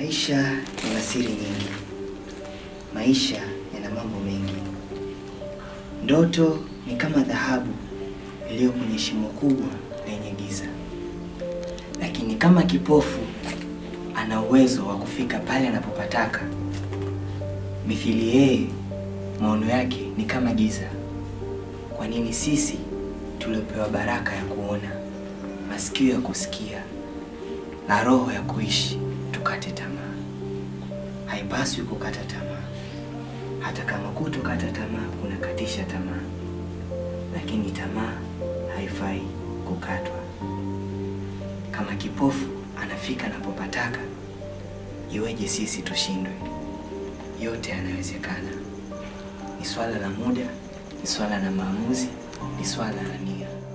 Maisha yana siri nyingi. Maisha yana mambo mengi. Ndoto ni kama dhahabu iliyo kwenye shimo kubwa lenye giza, lakini kama kipofu ana uwezo wa kufika pale anapopataka. Mithili yeye, maono yake ni kama giza. Kwa nini sisi tuliopewa baraka ya kuona, masikio ya kusikia na roho ya kuishi tukate tamaa? Haipaswi kukata tamaa, hata kama kutokata tamaa kunakatisha tamaa, lakini tamaa haifai kukatwa. Kama kipofu anafika anapopataka, iweje sisi tushindwe? Yote yanawezekana. Ni swala la muda, ni swala la maamuzi, ni swala la nia.